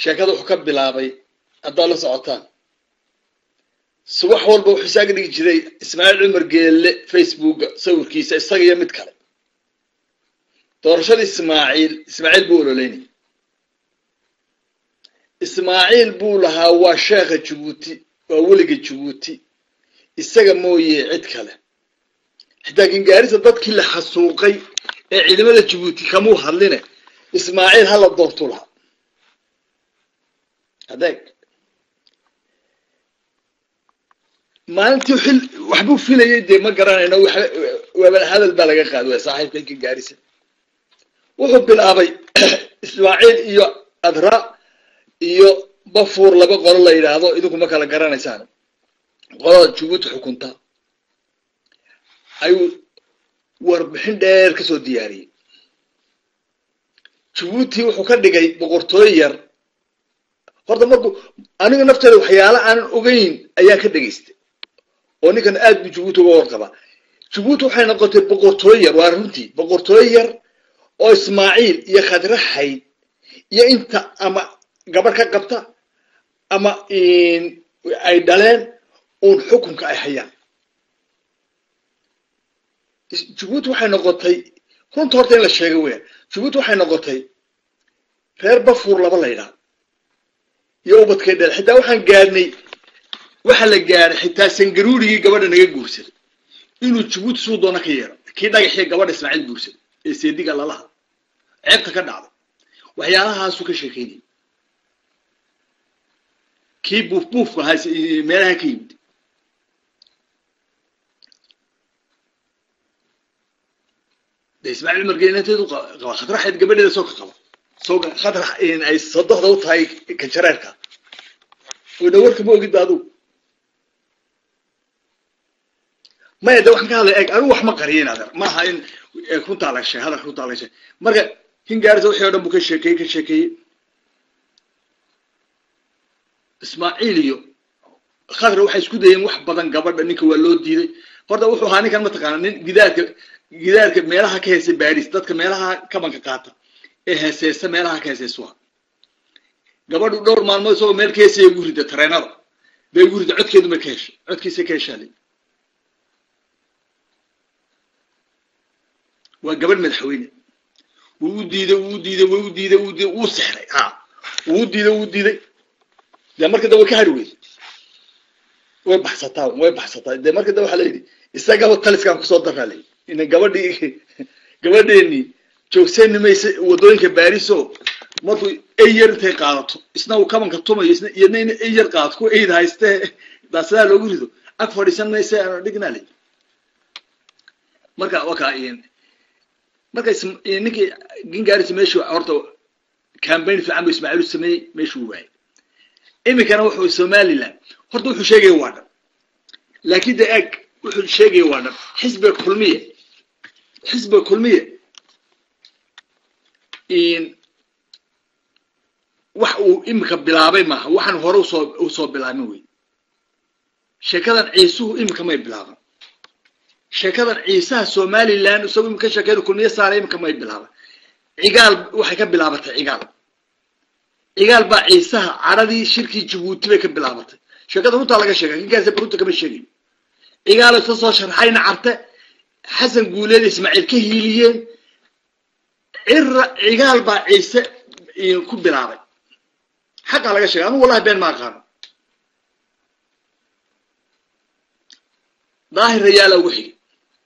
sheekada wuxuu ka bilaabay haddaad la socotaan subax walba wuxuu isaaga dhigi jiray ismaaciil cumar geelle facebooka sawirkiisa isaga iyo mid kale doorashada ismaaciil ismaaciil buu ololeynaya ismaaciil buu lahaa waa sheekha jabuuti waa weliga jabuuti isaga mooye cid kale xitaa kingaarisa dadkii la xasuuqay ee ciidamada jabuuti kamuu hadline ismaaciil hala doortu lahaa adeeg maalintii xil waxbuu filayay dee ma garanayno waaba hadal baa laga qaadi waya saaxiibka kingaarisa wuxuu bilaabay ismaaciil iyo adra iyo bafuur laba qolo la yidhaahdo idinku ma kala garanaysaan qolada jabuuti xukunta ayuu warbixin dheer kasoo diyaariyey jabuuti wuxuu ka dhigay boqortooyo yar horta markuu aniga nafteeda waxyaala aanan ogeyn ayaan ka dhegaystay oo ninkan aad buu jabuuti uga warqabaa jabuuti waxay noqotay boqortooyo yar waa runtii boqortooyo yar oo ismaaciil iyo khadraxayd iyo inta ama gabadh ka qabta ama ay dhaleen uun xukunka ay hayaan jabuuti waxay noqotay runta horta in la sheega weya jabuuti waxay noqotay reer bafuur laba la ydhaha iyo ubadkay dhel xitaa waxaan gaadhnay waxaa la gaadhay xitaa sangaruurigii gabadha naga guursaday inuu jabuuti suu doona ka yeero kii dhagaxii gabadha ismaaciil guursaday ee seediga lalaha ceebta ka dhacday waxyaalahaasuu ka sheekeynayay kii buuf buufka ahaa meelaha ka yimid de ismaaciil cumar geenateedu qaba khadraxeed gabadheeda soo ka qaba soo khadrax ay sodohda u tahay kanjareerka wayna warka ma ogid ba adugu maya de waxaan ka hadlaya eg anigu wax ma qariyin adeer maaha in runtaa la sheeg hadalka runtaa la sheeg marka hingaarisa wixii o dhan buu ka sheekeeyey ka sheekeeyey ismaaciil iyo khadra waxay isku dayeen wax badan gabadha ninka waa loo diiday horta wuxuu ahaa ninkan mataqaana nin gidaarka gidaarka meelaha ka heesa baris dadka meelaha kabanka qaata ee heeseysa meelaha ka heeseysuha gabadhu dhowr maalmood isagoo meel ka heesaya ugu rida tareenada bay ugu rida codkeedu ma ka hesho codkiisa ka heshaale waa gabadh madaxweyne wuu u diiday wuu u diiday wuu u diiday wuu diiday wuu sexray ha wuu u diiday wuu diiday dee marka da way ka hari weyday way baxsataa way baxsataa dee marka da waxaa la yidhi isagaba taliskaan kusoo daraa layidhi ina gabadhii gabadheenii joogseeni mayse waddooyinka baariso markuu eyar intay qaadato isna uu kabanka tumayo isna iyadna ina eyar qaadato ku eyd haystee daasidaa loogu rido ag fadhiisan mayse aanu dhignaa layidhi marka waka marka ninkii gingaris meeshu horta cambaign fiican bu ismaaciil u sameeyey meeshuu waayay iminkana wuxuu somaliland horta wuxuu sheegaya waa dhan laakiin de eg wuxuu sheegaya waa dhan xisbiga kulmiye xisbiga kulmiye wax uu iminka bilaabay maaha waxaan hore usoo usoo bilaabin wey sheekadan ciisuhu iminka may bilaaban sheekadan ciisaha somaliland isagoo iminka sheekada kulmiye saara iminka may bilaaban cigaal waxay ka bilaabatay cigaal cigaal baa ciisaha caradii shirkii jabuuti bay ka bilaabatay sheekada runtaa laga sheega kinkaasa runta kama sheegayo cigaalo isa soo sharxayna carte xasan guuleed ismaaciil ka hiiliyeen cira cigaal baa ciise ku bilaabay xaqaa laga sheegay anugu wallahi been ma aqaano daahir rayaala ugu xigay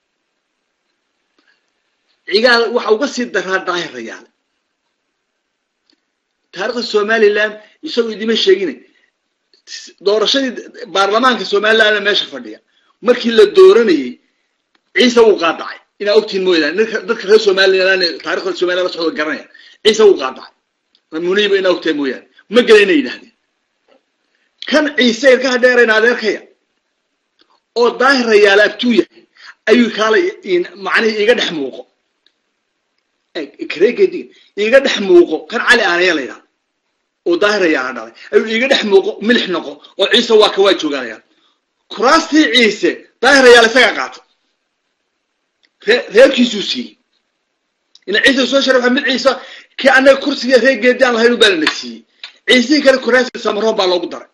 cigaal waxa uga sii daraa daahir rayaale taarikhda somaliland isagoo idima sheegina doorashadii baarlamaanka somalilandna meesha fadhiya markii la dooranayey ciise wuu qaadacay inaa ogtihin mooyaane dadka reer somaliland taarikhda somaliland la socdo garanaya ciise wuu qaadacay muniiba inaa ogtahay mooyaane ma gela inay yidhahdeen kan ciise ilkaha dheerayna adeerkaya oo daahir rayaale abtuu yahay ayuu kaala macnihi iga dhex muuqo kareegedi iga dhex muuqo kan cali aanaya la yidhaha oo daahir rayaala dhalay ayuu iga dhex muuqo milix noqo oo ciise waa ka waa joogaanayaan kuraastii ciise daahir rayaale isagaa qaata ree reerkiisuu siiyey ina ciise soo sharxa mid ciise kii annaga kursiga reer geedi aan lahayn u baana na siiyey ciisihii kale kuraasi samaroon baa loogu daray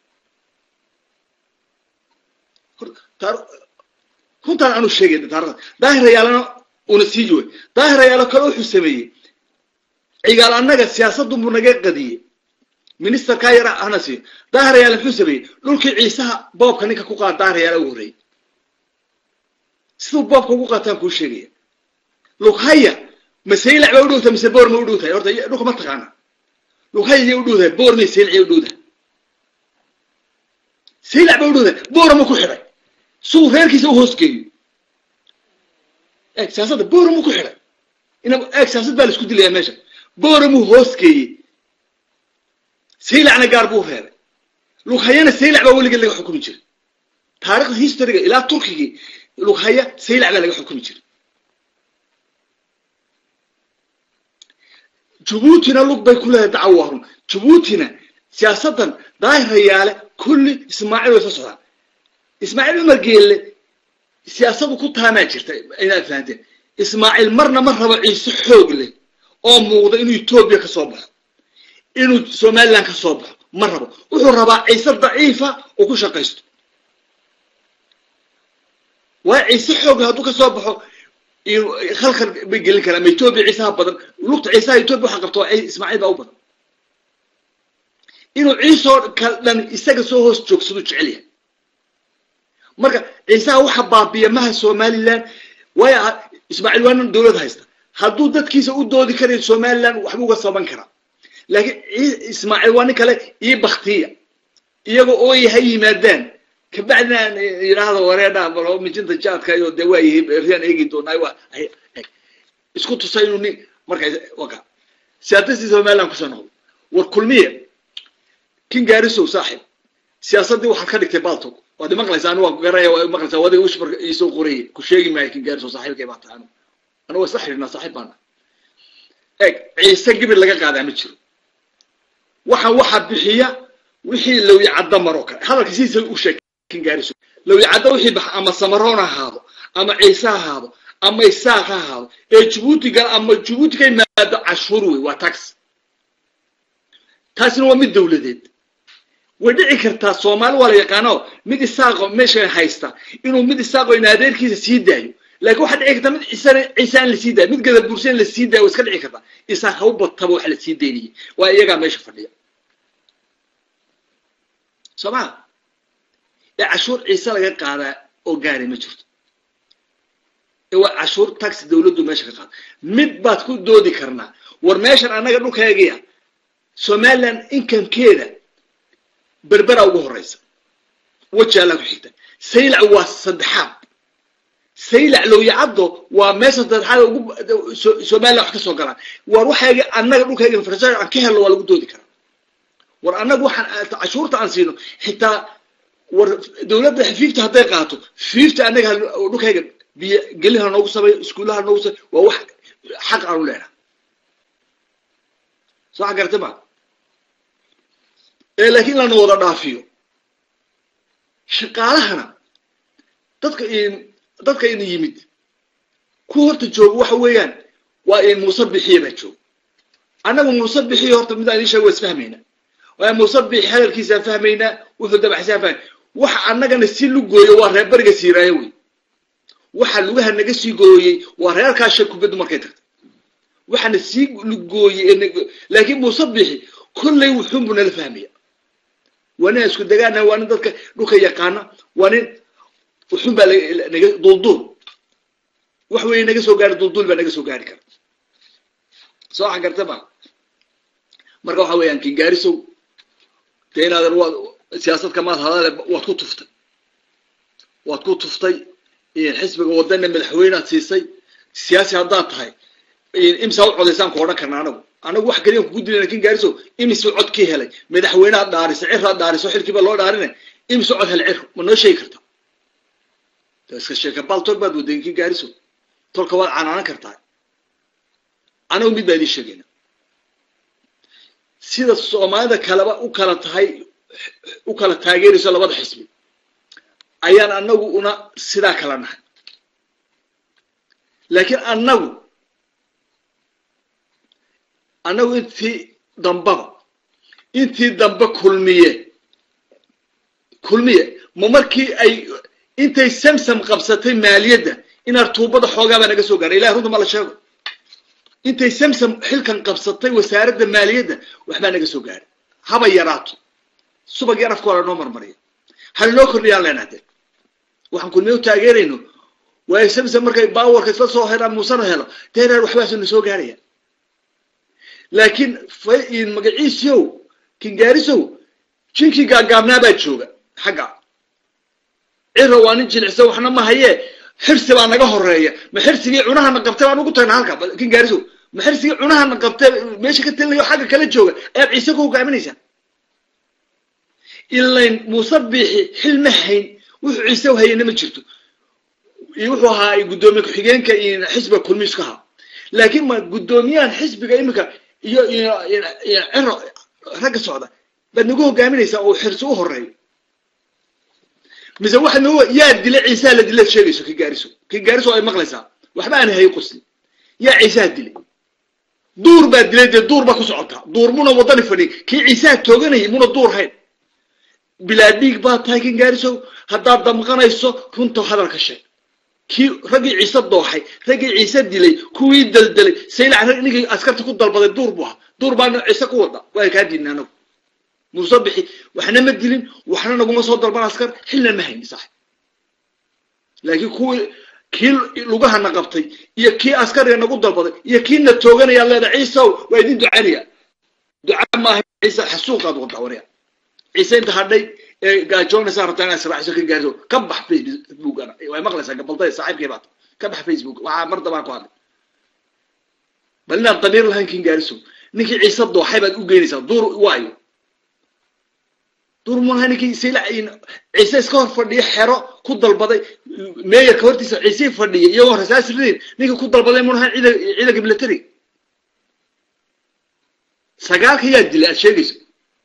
runtaan aanu sheegay taarikhda daahirayaalana una sii jooy daahirayaalo kale wuxuu sameeyey cigaal annaga siyaasaddu buu naga qadiyey ministerkaa yara hana siiyo daahirayaal muxuu sameeyey dhulkii ciisaha boobka ninka ku qaada daahirayaala ugu horreeyey siduu boobka ugu qaataan kuu sheegaya lughaya ma saylac ba u dhowtahay mise boor ma u dhowtahay horta dhulka ma taqaana lughaya yay u dhowdahay boor may saylac yay u dhowdahay saylac ba u dhowdahay boora ma ku xidhay suu reerkiisa u hoosgeeyo eeg siyaasadda boora mu ku xidhay ina eeg siyaasad baa la isku dilayaa meesha boora muu hoosgeeyey saylacna gaar buu reebay lughayana saylac baa weligeed laga xukumi jiray taarikhda historyga ilaa turkigii lughaya saylac baa laga xukumi jiray jabuutina lug bay ku leedahay dacawo waa run jabuutina siyaasaddan daahirayaale kulli ismaaciil way soo socdaan ismaaciil cumar geelle siyaasadu ku taamaa jirta inaad fahanteen ismaaciil marna ma rabo ciise xoog leh oo muuqda inuu etoobiya ka soo baxo inuu somaliland ka soo baxo ma rabo wuxuu rabaa ciise daciifa oo ku shaqaysto waa ciise xoog leh hadduu ka soo baxo khalkhal bay gelin karaa ama etoobiya ciisaha badan lugta ciisaha etoobiya waxa qabto waa ismaaciil baa u badan inuu ciisoo kal dhan isaga soo hoos joogsadu jecel yahay marka ciisaha waxa baabiya maha somaliland waayo ismaaciil waa nin dowlad haysta hadduu dadkiisa u doodi karayo somaliland waxbuu uga saban karaa laakiin ismaaciil waa nin kale ii baktiya iyaga ooy ha yimaadaan kabacdina aan yidhaahdo wareedha balo mijinta jaadka iyo dee waa yihi riyaan eegi doonaa waa isku tusa inuu nin marka waka siyaasadii somaliland kusoo noqdo war kulmiya kin gaarisow saaxib siyaasaddii waxaad ka dhigtay baltog waad imaqlaysaa anu waa garaya waa imaqlaysaa wadiga ushbar iisoo qorayay ku sheegi maayo kin gaarisow saaxiibkay baa tahay anu anu waa isla xidhiidnaa saaxiib baana eeg ciise gibir laga qaadaa ma jiro waxaan waxaa bixiya wixii lawya cadda maroo kale hadalka sidiisa u sheeg kin gaarisow lawya cadda wixii baxa ama samaroon ha ahaado ama ciise ha ahaado ama isaaq ha ahaado ee jabuuti gal ama jabuuti ka yimaado cashuur wey waa tax taasina waa mid dowladeed way dhici kartaa soomaali waa la yaqaano mid isaaqo meesha haysta inuu mid isaaqo in adeerkiisa sii daayo laakiin waxaa dhici kartaa mid ciisana ciisaan la sii daayo mid gadabursan la sii daayo waa iska dhici kartaa isaaq ha u badtaba waxa la sii daynayay waa iyagaa meesha fadhiya soo maa ee cashuur ciise laga qaadaa oo gaaray ma jirto ee waa cashuur taxi dowladdu meesha ka qaada mid baad ku doodi karnaa war meeshan annaga dhulkaygiya somaliland inkamkeeda berbera ugu horeysa wajaalaa ku xigta saylac waa saddexaad saylac lowyacaddo waa meesha saddexaad ugu somaliland wax ka soo galaan war waxayga annaga dhulkayga farsa aan ka helno waa lagu doodi karaa war annaga waxaan cashuurta aan siino xitaa war dowladda fiifta hadday qaato fiifta annaga dhulkayga biyo geliha noogu sameeyo iskuullaha noogu sameeyo waa wax xaq aanu leenaha soo xa garta ma ee laakiin lana wada dhaafiyo shaqaalahana dadka dadka ina yimid ku horta jooga waxa weeyaan waa in muuse bixiya baa jooga annagu muuse bixiya horta midaan ii sheega waa isfahmaynaa waa muuse bixi hadalkiisaan fahmaynaa wuxuu dabaxsaan fahmay waxa annagana si lugooyo waa reer beriga siiraayo wey waxa lugaha naga sii gooyey waa reerkaa shay kubaddu markay tagtay waxaana sii lugooyey laakiin muuse bixi kollay wuxuunbu nala fahmaya waa nin isku degaana waa nin dadka dhulka yaqaana waa nin wuxuun baa naga dulduul wax weeye naga soo gaari dulduul baa naga soo gaari kara soo waxan garta ma marka waxa weeyaan kin gaarisow dee inaadan waad siyaasad kamaad hadale waad ku tuftay waad ku tuftay xisbiga wadana madaxweynead siisay siyaasi haddaad tahay imsaa u codaysaan ku odhan karna anagu anagu wax kaliyan kugu dilana kin gaariso imisuu cod ka helay madaxweyneaad dhaariso ciraad dhaariso xilkiiba loo dhaarinay imisuu cod helay cir ma noo sheegi karta iska sheeka baltol baad waday kin gaariso tolka waad canaanan kartaa anagu mid baa idiin sheegayna sida soomaalida kaleba u kala tahay u kala taageerayso labada xisbi ayaan anagu una sidaa kala nahay laakiin annagu annagu intii dambaba intii dambe kulmiye kulmiye ma markii ay intay samsam qabsatay maaliyadda inaad tuubada xoogaabaa naga soo gaaray ilahi runta ma la sheego intay samsam xilkan qabsatay wasaaradda maaliyadda waxbaa naga soo gaaray haba yaraato subag yar afka waa lanoo marmariya halanoo kordhiyaan leenahdee waxaan kulmiye u taageerayno waayo samsam markay baawarka isla soo helaan muusana helo deereer waxbaasu na soo gaaraya laakiin magaciisiyow kingaarisow jinkii gaagaabnaa baa jooga xagga ciro waa nin jilicsan waxna ma hayee xirsi baa naga horeeya ma xirsigii cunahana qabtay baan ugu tagna halka kingaarisow ma xirsigii cunahana qabtay meesha ka talinayo xagga kala jooga ayaad ciise ku hogaaminaysaa ilayn muuse biixi xil ma hayn wuxuu ciise u hayana ma jirto iyo wuxuu ahaa guddoomiye ku-xigeenka iyo xisbiga kulmiisku ahaa laakiin ma guddoomiyahan xisbiga iminka iyo ciro ragga socda baad nagu hogaaminaysaa oo xirsi u horeeyo mise waxa nagu yaa dila ciisaha la dilaad sheegayso ki gaariso ki gaariso ay maqlaysaa waxba aan hay qusli yaa ciisaha dilay duur baa dilay dee duur baa ku socotaa duur muna wadani fadhiy kii ciisaha tooganayay muna duur hayn bilaa dhiig baa tahay kin gaarisow haddaad damqanayso runta hadalka sheeg kii raggii ciise dooxay raggii ciise dilay kuwii deldelay saylac ninkii askarta ku dalbaday duur bu ahaa duur baana ciise ku wada waa kaa diidna anagu muuse bixi waxna ma dilin waxna naguma soo dalban askar xilna ma hayni sax laakiin kuwii kii lugahana qabtay iyo kii askariga nagu dalbaday iyo kii na tooganaya leeda ciisew waa idin ducaynaya duca maaha ciise xasuuqaad wada warya ciise inta hadhay ee gaajoonaysaa rabtaa inaad israaciso ka gaarto ka bax facebook way maqlaysaa gabalday saaxiibkay baata ka bax facebook waxaa mar dabaan ku hadlay bal inaad damiir lahayn kin gaariso ninkii ciise dooxay baad u geynaysaa duur waayo duur malaha ninkii sayla ciise iska hor fadhiya xero ku dalbaday meeyarka hortiisa ciise fadhiya iyagoo rasaas ridin ninkii ku dalbaday munaha ciidanka military sagaalka yaa dilay aad sheegayso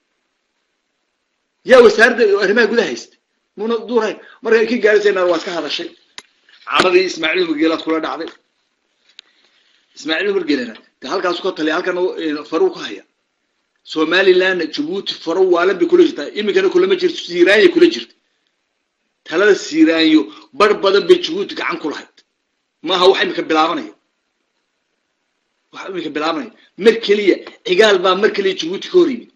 yaa wasaaradda arrimaha gudaha haysta muna duurhayn marka ki gaarisaynaa waa iska hadashay caradii ismaaciil margeelaad kula dhacday ismaaciil margeelana de halkaasu ka taliya halkana faruu ka haya somalilandna jabuuti faro waalan bay kula jirtaa iminkana kulama jirto siiraanya kula jirta talada siiraanyo bar badan bay jabuuti gacan ku lahayd maaha wax iminka bilaabanaya wax iminka bilaabanaya mar keliya cigaal baa mar keliya jabuuti ka hor yimid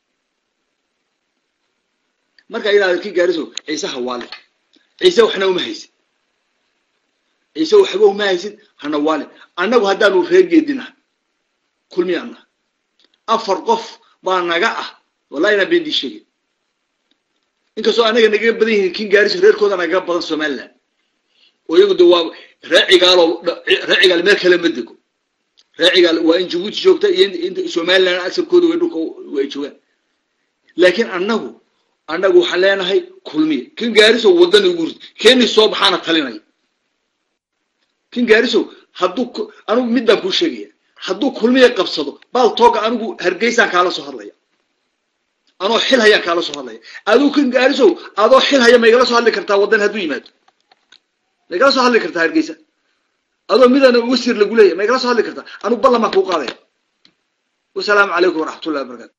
marka idaa ki gaariso ciise hawaale ciise waxna uma haysid ciise waxba uma haysid hana waale annagu haddaanu reergeedinaha kulmiyaana afar qof baa naga ah wallahi inaa been dii sheegay inkastoo anaga nagaga badan yihiin kin gaariso reerkooda nagaga badan somaliland oo iyagu de waa ree cigaalo ree cigaal meel kale ma dego ree cigaal waa in jabuuti joogta iyo inta somaliland asalkooda way dhulka ay joogaan laakiin annagu annagu waxaan leenahay kulmiya kin gaarisow waddana ugu rid keeni soo baxaana talinaya kin gaarisow hadduu anigu mid baan kuu sheegaya hadduu kulmiya qabsado baal tooga anigu hargeysaan kaala soo hadlaya anoo xil hayaan kaala soo hadlaya adigu kin gaarisow adoo xil haya maygala soo hadli kartaa waddan hadduu yimaado maygala soo hadli kartaa hargeysa adoo midana wasir lagu leeyahy maygala soo hadli kartaa anigu ballan baan kuu qaadaya wasalaamu calaykum waraxmatullahi wabarakatu